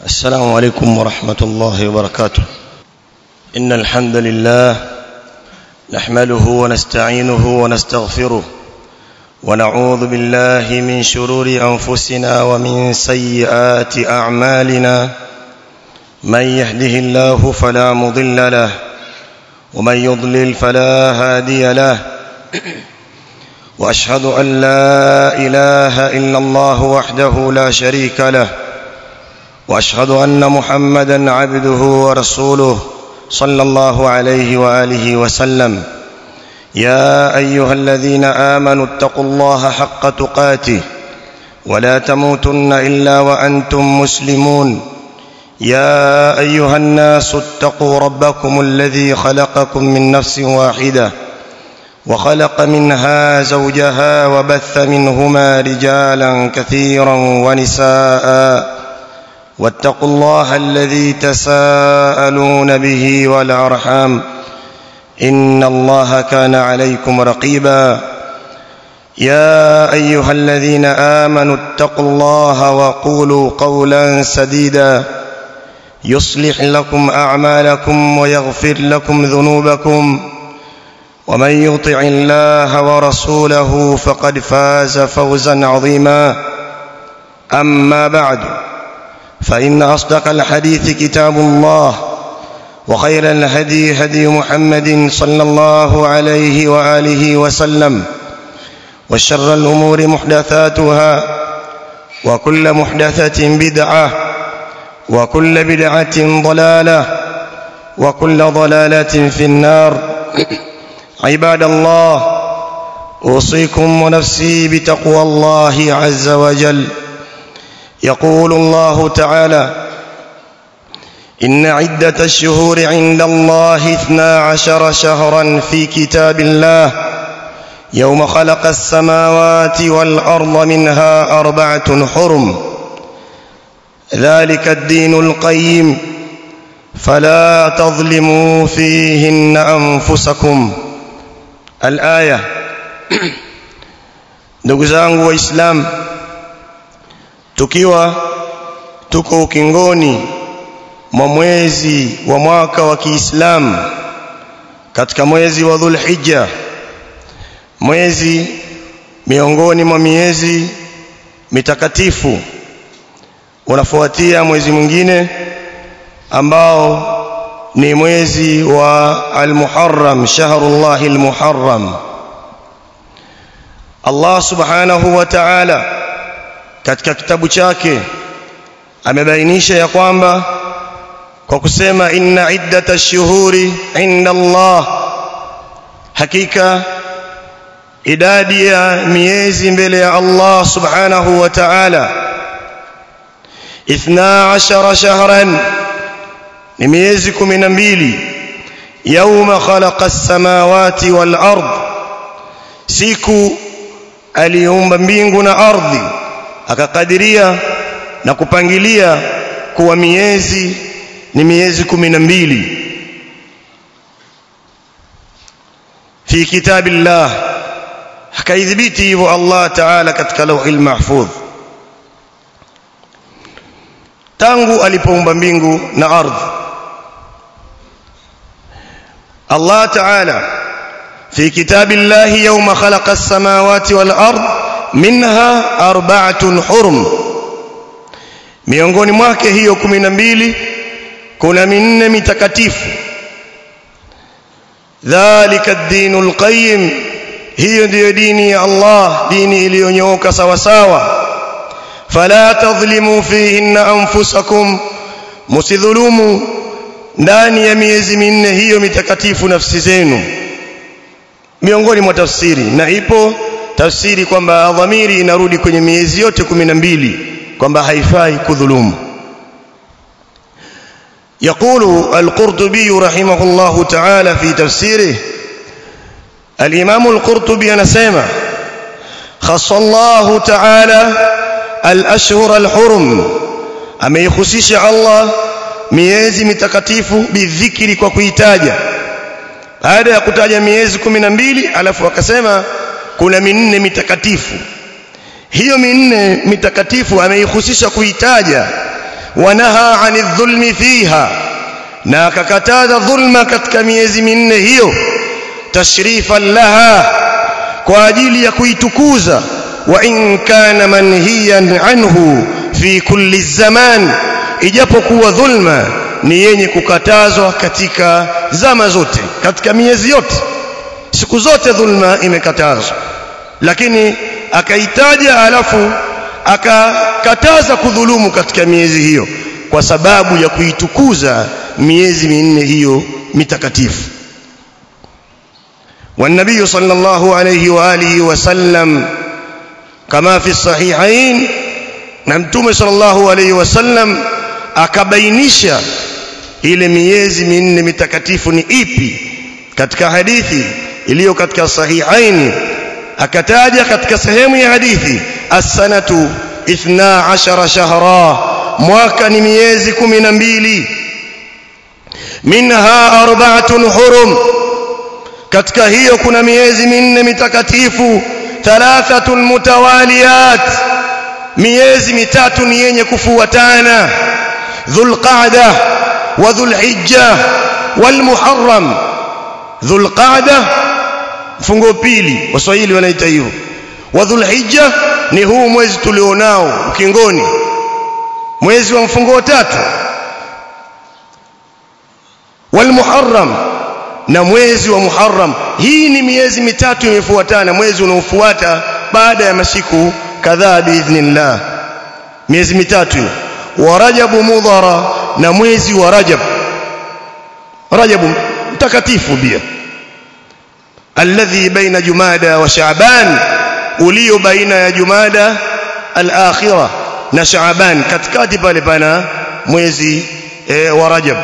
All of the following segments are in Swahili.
السلام عليكم ورحمة الله وبركاته إن الحمد لله نحمله ونستعينه ونستغفره ونعوذ بالله من شرور أنفسنا ومن سيئات أعمالنا من يهده الله فلا مضل له ومن يضلل فلا هادي له واشهد ان لا اله الا الله وحده لا شريك له واشهد ان محمدا عبده ورسوله صلى الله عليه واله وسلم يا ايها الذين امنوا اتقوا الله حق تقاته ولا تموتن الا وانتم مسلمون يا ايها الناس اتقوا ربكم الذي خلقكم من نفس واحده وخلق منها زوجها وبث منهما رجالا كثيرا ونساء واتقوا الله الذي تساءلون به والارحام ان الله كان عليكم رقيبا يا ايها الذين امنوا اتقوا الله وقولوا قولا سديدا يصلح لكم اعمالكم ويغفر لكم ذنوبكم ومن يطع الله ورسوله فقد فاز فوزا عظيما اما بعد فان اصدق الحديث كتاب الله وخير الهدي هدي محمد صلى الله عليه واله وسلم وشر الامور محدثاتها وكل محدثه بدعه وكل بدعه ضلاله وكل ضلاله في النار عباد الله اوصيكم ونفسي بتقوى الله عز وجل يقول الله تعالى ان عده الشهور عند الله اثنا عشر شهرا في كتاب الله يوم خلق السماوات والارض منها اربعه حرم ذلك الدين القيم فلا تظلموا فيهن انفسكم الآية ndugu zangu waislamu tukiwa tuko ukingoni mwa mwezi wa mwaka wa Kiislamu katika mwezi wa Dhulhijja mwezi miongoni mwa miezi mitakatifu unafuatia mwezi mwingine ambao ni mwezi wa al-Muharram shahrullah al-Muharram Allah subhanahu wa ta'ala katika kitabu chake amebainisha ya kwamba kwa kusema inna iddata shuhuri inda Allah hakika idadi ya miezi mbele ya Allah subhanahu wa ta'ala 12 shahran ni miezi 12 yauma khalaqa as-samawati wal ard siku aliumba mbingu na ardhi akakadiria na kupangilia kuwa miezi ni miezi 12 fi kitabillah akaidhibiti hivyo Allah Ta'ala katika lauhil mahfudh tangu alipoumba mbingu na ardhi الله تعالى في كتاب الله يوم خلق السماوات والأرض منها أربعة حرم miongoni mwake hiyo 12 kuna minne mitakatifu dhalika ad-dinul qayyim hiyo ndiyo dini ya Allah dini iliyonyooka sawa sawa fala tadhlimu fihinna anfusakum musidhulumu ndani ya miezi minne hiyo mitakatifu nafsi zenu miongoni mwa tafsiri na ipo tafsiri kwamba dhamiri inarudi kwenye miezi yote mbili kwamba haifai kudhulumu يقول القرطبي رحمه الله تعالى في تفسيره الإمام القرطبي أنسيما خص الله تعالى الأشهر الحرم أما يخصيش الله miezi mitakatifu bidhikiri kwa kuitaja baada ya kutaja miezi mbili alafu akasema kuna minne mitakatifu hiyo minne mitakatifu ameihusisha kuitaja wanaha anidh dhulmi fiha na akakataza dhulma katika miezi minne hiyo tashrifan laha kwa ajili ya kuitukuza wa in kana manhiyan anhu fi kulli zaman ijapokuwa dhulma ni yenye kukatazwa katika zama zote katika miezi yote siku zote dhulma imekatazwa lakini akaitaja alafu akakataza kudhulumu katika miezi hiyo kwa sababu ya kuitukuza miezi minne hiyo mitakatifu والنبي صلى الله عليه واله وسلم كما في الصحيحين نمتوم صلى الله عليه وسلم akabainisha ile miezi minne mitakatifu ni ipi katika hadithi iliyo katika sahihaini akataja katika sehemu ya hadithi as-sanatu 12 shahra mwaka ni miezi 12 minha arba'atun hurum katika hiyo kuna miezi minne mitakatifu thalathatun mutawaliyat miezi mitatu ni yenye kufuatana dhulqa'da wa dhulhijja walmuharram dhulqa'da fungo pili waswahili wanaita hivyo wa dhulhijja ni huu mwezi tulionao ukingoni mwezi wa mfungo tatu walmuharram na mwezi wa Muharram hii ni miezi mitatu imefuatana mwezi unaofuata baada ya masiku kadhaa biidhnillah miezi mitatu wa Rajabu Mudhara na mwezi wa Rajab Rajabu mtakatifu pia alladhi baina Jumada wa Shaaban ulio baina ya Jumada al-akhirah na Shaaban katikati pale pana mwezi e, wa Rajab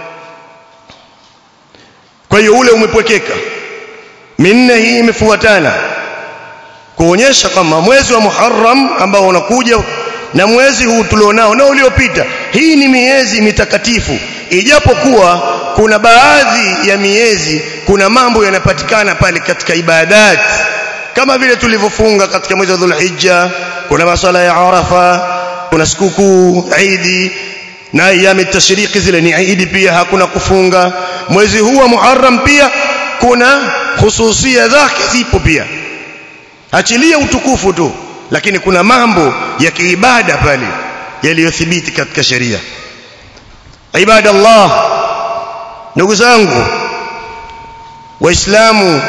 kwa hiyo ule umepwekeka minne hii imefuatana kuonyesha kwamba mwezi wa Muharram ambao unakuja na mwezi huu tulionao na uliopita hii ni miezi mitakatifu ijapokuwa kuna baadhi ya miezi kuna mambo yanapatikana pale katika ibadat kama vile tulivyofunga katika mwezi wa Dhulhijja kuna masala ya Arafa kuna sikukuu Eid na ayami tashriki zile ni Eid pia hakuna kufunga mwezi huu wa Muharram pia kuna hususia zake zipo pia achilia utukufu tu lakini kuna mambo ya kiibada pale yaliyothibiti katika sheria ibada Allah ndugu zangu waislamu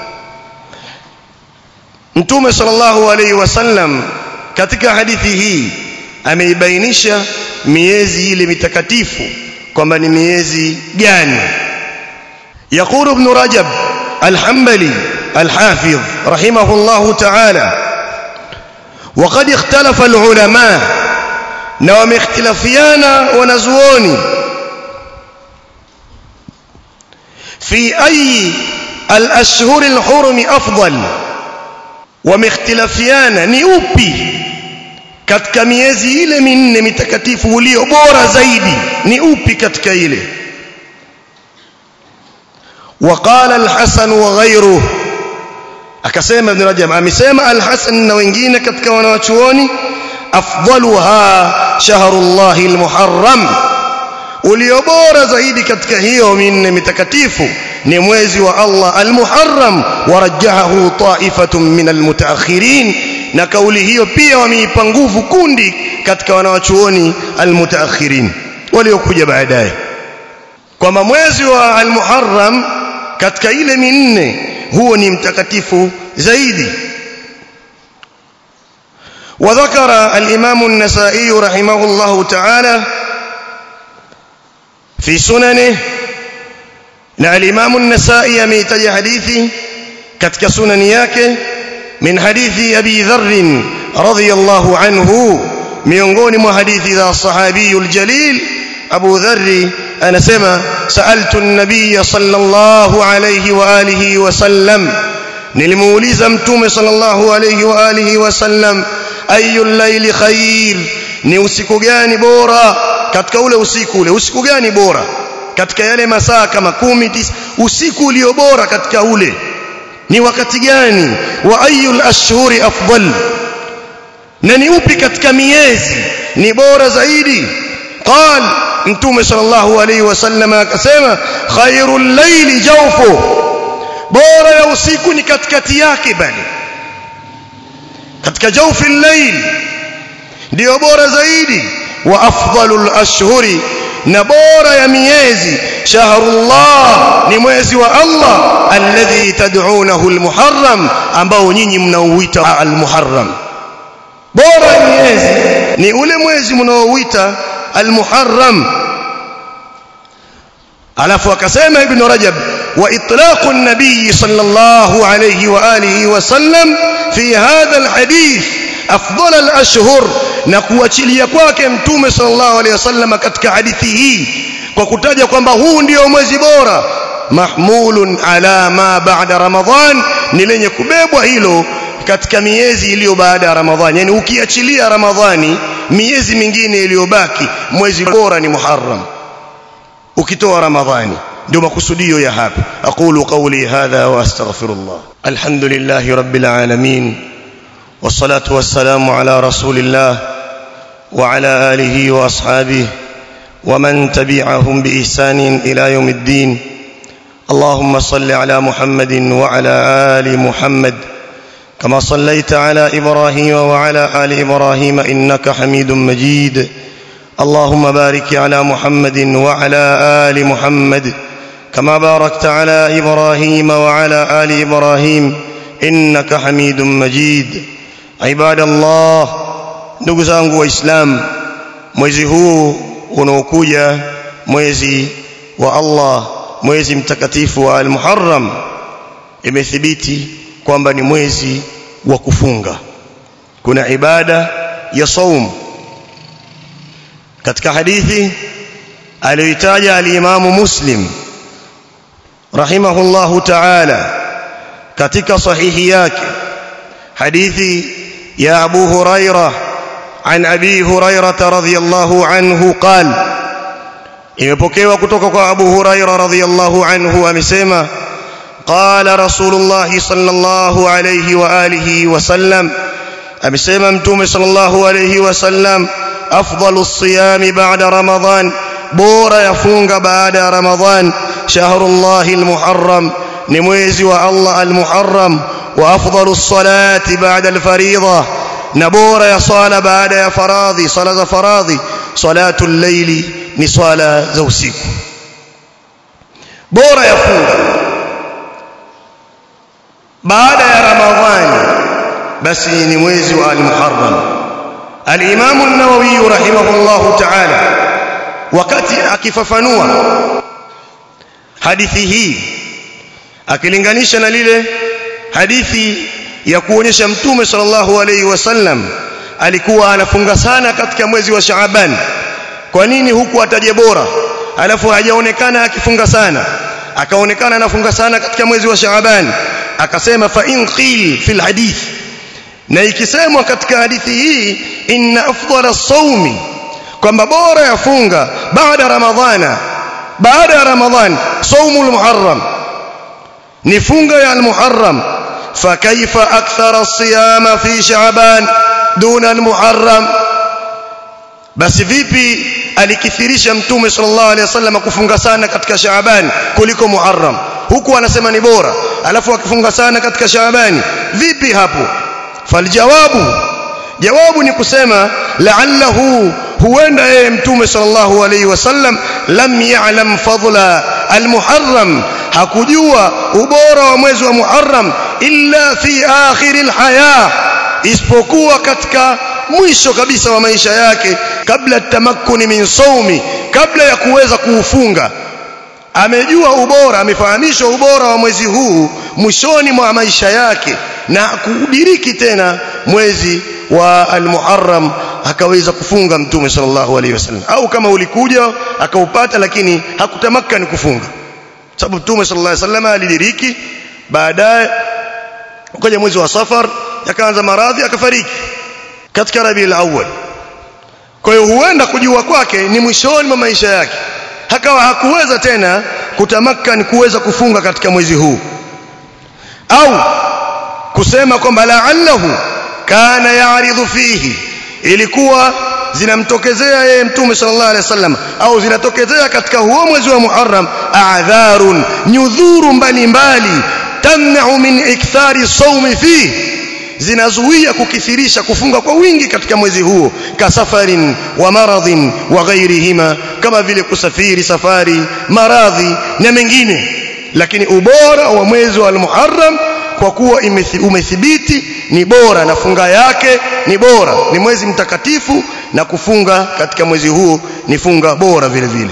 mtume sallallahu alaihi wasallam katika hadithi hii ameibainisha miezi ile mitakatifu kwamba ni miezi gani يقول ابن رجب الحنبلي الحافظ رحمه الله تعالى وقد اختلف العلماء نوم اختلافيانا ونزووني في أي الأشهر الحرم أفضل ومختلفيانا نيوبي katika miezi ile minne mitakatifu ulio bora zaidi ni upi katika ile وقال الحسن وغيره akasema ibn rajab amesema al-hasan na wengine katika wanawachuoni afdaluha shahrullahi al-muharram ulio bora zaidi katika hiyo minne mitakatifu ni mwezi wa Allah al-muharram warajjahu ta'ifatun min al-mutaakhirin na kauli hiyo pia wameipa nguvu kundi katika wanawachuoni al-mutaakhirin waliokuja baadaye kwamba mwezi wa al-muharram katika ile minne huo ni mtakatifu zaidi وذكر الإمام النسائي رحمه الله تعالى في سننه na الإمام النسائي ameitaja hadithi katika sunani yake min hadithi Abi Dharr radhiyallahu anhu miongoni mwa hadithi za sahabiyul jalil Abu Dharr anasema sa'altu an-nabiy sallallahu alayhi wa alihi wa sallam nilimuuliza mtume sallallahu alayhi wa alihi wa sallam ayul layli khair ni usiku gani bora katika ule usiku ule usiku gani bora katika yale masaa kama kumi tisa usiku ulio bora katika ule ni wakati gani wa ayul ashhuri afdal na ni upi katika miezi ni bora zaidi قال mtume sallallahu alayhi wasallam akasema khairul layli jawfu bora ya usiku ni katikati yake bali katika jawfi al-layl ndio bora zaidi wa afdalul ashhuri na bora ya miezi shahrullah ni mwezi wa Allah alladhi tad'unahu al-muharram ambao nyinyi mnauita al-muharram bora ya miezi ni ule mwezi mnaouita al-muharram alafu akasema ibn rajab wa itlaqu an-nabiy sallallahu alayhi wa alihi wa sallam fi hadha al-hadith afdal al-ashhur na kuachilia kwake mtume sallallahu alayhi wasallam katika hadithi hii kwa kutaja kwamba huu ndio mwezi bora mahmulun ala ma ba'da ramadhan ni lenye kubebwa hilo katika miezi iliyo baada ya ramadhani yani ukiachilia ramadhani miezi mingine iliyobaki mwezi bora ni muharram ukitoa ramadhani ndio makusudio ya hapa aqulu qawli hadha wa astaghfirullah alhamdulillahi rabbil alamin والصلاه والسلام على رسول الله وعلى اله واصحابه ومن تبعهم باحسان الى يوم الدين اللهم صل على محمد وعلى ال محمد كما صليت على ابراهيم وعلى ال ابراهيم انك حميد مجيد اللهم بارك على محمد وعلى ال محمد كما باركت على ابراهيم وعلى ال ابراهيم انك حميد مجيد عباد الله ndugu zangu waislamu mwezi huu unaokuja mwezi wa Allah mwezi mtakatifu wa al-Muharram imethibiti kwamba ni mwezi wa kufunga kuna ibada ya saum katika hadithi aliyoitaja al-Imamu Muslim rahimahullahu ta'ala katika sahihi yake hadithi ya Abu Hurairah عن ابي هريره رضي الله عنه قال imepokewa kutoka kwa Abu Huraira radhiyallahu anhu amesema qala rasulullah sallallahu alayhi wa alihi wa sallam amesema mtume sallallahu alayhi wa sallam afdalus siyami ba'da ramadan bora yafunga baada ya ramadan shahrullahi almuharram ni mwezi wa Allah almuharram wa afdalus salati ba'da alfariidha na bora ya sala baada ya faradhi sala za faradhi salatu llaili ni swala za usiku bora ya funga baada ya ramadhani basi ni mwezi wa al-muharram al-imam an-nawawi rahimahullahu ta'ala wakati akifafanua hadithi hii akilinganisha na lile hadithi ya kuonyesha mtume sallallahu alaihi wasallam alikuwa anafunga sana katika mwezi wa Shaaban kwa nini huku ataje bora alafu hajaonekana akifunga sana akaonekana anafunga sana katika mwezi wa Shaaban akasema fa in qil fil hadith na ikisemwa katika hadithi hii inna afdala sawmi kwamba bora ya funga baada ramadhana baada ya ramadhan saumul muharram ni funga ya al-muharram فكيف أكثر الصيام في شعبان دون المحرم basi vipi alikithirisha mtume sallallahu alaihi wasallam kufunga sana katika Shaaban kuliko Muharram huku anasema ni bora alafu akifunga sana katika Shaabani vipi hapo faljawabu jawabu ni kusema la'allahu huenda yeye mtume sallallahu alaihi wasallam lam ya'lam fadla almuharram hakujua ubora wa mwezi wa Muharram illa fi akhiril haya isipokuwa katika mwisho kabisa wa maisha yake kabla tamakkuni min saumi kabla ya kuweza kuufunga amejua ubora amefahamishwa ubora wa mwezi huu mwishoni mwa maisha yake na kudiriki tena mwezi wa al-Muharram akaweza kufunga mtume sallallahu alaihi wasallam au kama ulikuja akaupata lakini hakutamakani kufunga sababu mtume sallallahu alaihi wasallam alidiriki baadaye ukaja mwezi wa safar yakaanza maradhi akafariki katika Rabiul Awwal kwa hiyo huenda kujua kwake ni mwishoni mwa maisha yake hakawa hakuweza tena kutamakkan kuweza kufunga katika mwezi huu au kusema kwamba la'allahu kana ya'ridhu fihi ilikuwa zinamtokezea yeye mtume sallallahu alaihi wasallam au zinatokezea katika huo mwezi wa Muharram a'dharun nyudhuru mbalimbali tamna'u min ikthari sawmi fi zinazuia kukithirisha kufunga kwa wingi katika mwezi huo kasafarin wa maradhin wa ghairihima kama vile kusafiri safari maradhi na mengine lakini ubora wa mwezi wa al-Muharram kwa kuwa umethibiti ni bora na funga yake ni bora ni mwezi mtakatifu na kufunga katika mwezi huo ni funga bora vile vile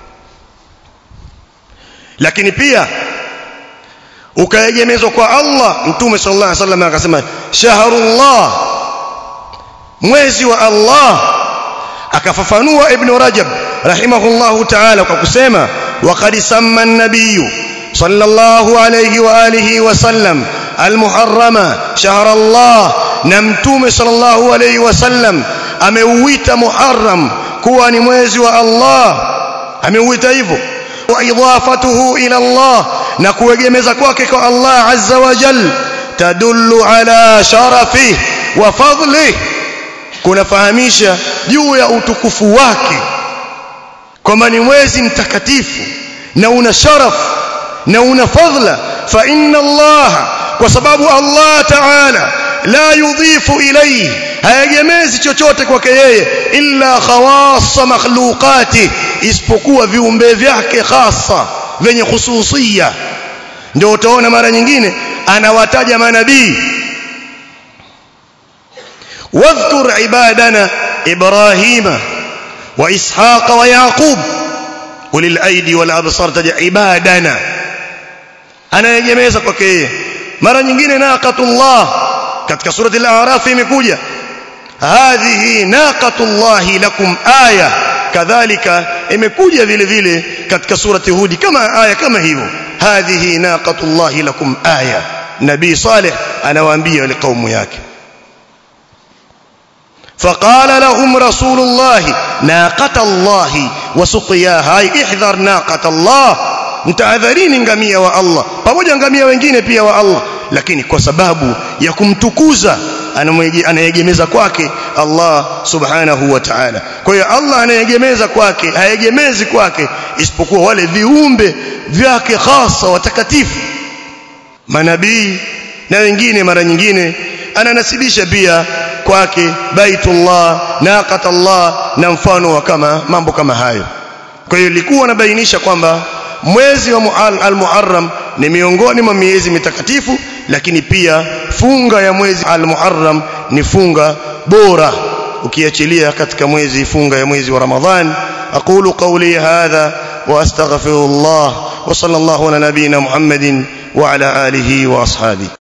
lakini pia ukaegemezwa kwa Allah mtume sallallahu alaihi wasallam akasema shahrullah mwezi wa Allah akafafanua ibn Rajab rahimahullahu ta'ala kwa kusema waqad samma an-nabiyyu صلى الله عليه وآله وسلم المحرم شهر الله نمتوم صلى الله عليه وسلم ameuita muharram kuwa ni mwezi wa Allah ameuita hivyo wa idafatuhu ila Allah na kuegemeza kwake kwa Allah azza wa jal tadullu ala sharafi wa fadli kunafahamisha juu ya utukufu wake kwamba ni mwezi mtakatifu na una sharafu na una fadhila fa inna Allah kwa sababu Allah Ta'ala la yudhifu ilayhi hayagemezi chochote kwake yeye illa khawassa makhluqati isipokuwa viumbe vyake khasa venye khususia ndio utaona mara nyingine anawataja manabii wadhkur ibadana ibrahima wa ishaqa wa yaqub ulil aidi wal absar taja ibadana anayegemeza kwake yeye mara nyingine naqatullah katika surati al-a'raf imekuja hadhihi naqatullahi lakum aya kadhalika imekuja vile vile katika surati hudi kama aya kama hivyo hadhihi naqatullahi lakum aya nabii salih anawaambia wale kaumu yake فقال لهم رسول الله ناقة الله وسقياها اي احذر ناقة الله mtahadharini ngamia wa Allah pamoja ngamia wengine pia wa Allah lakini kwa sababu ya kumtukuza anayegemeza kwake Allah subhanahu wa ta'ala kwa hiyo Allah anayegemeza kwake haegemezi kwake isipokuwa wale viumbe vyake hasa watakatifu manabii na wengine mara nyingine ananasibisha pia kwake baitullah naqatallah na mfano wa kama mambo kama hayo kwa hiyo ilikuwa nabainisha kwamba mwezi wa al-Muharram ni miongoni mwa miezi mitakatifu lakini pia funga ya mwezi al-Muharram ni funga bora ukiachilia katika mwezi funga ya mwezi wa Ramadhan aqulu qawli hadha wa astaghfirullah wa sallallahu ala nabiyyina Muhammadin wa ala alihi wa ashabihi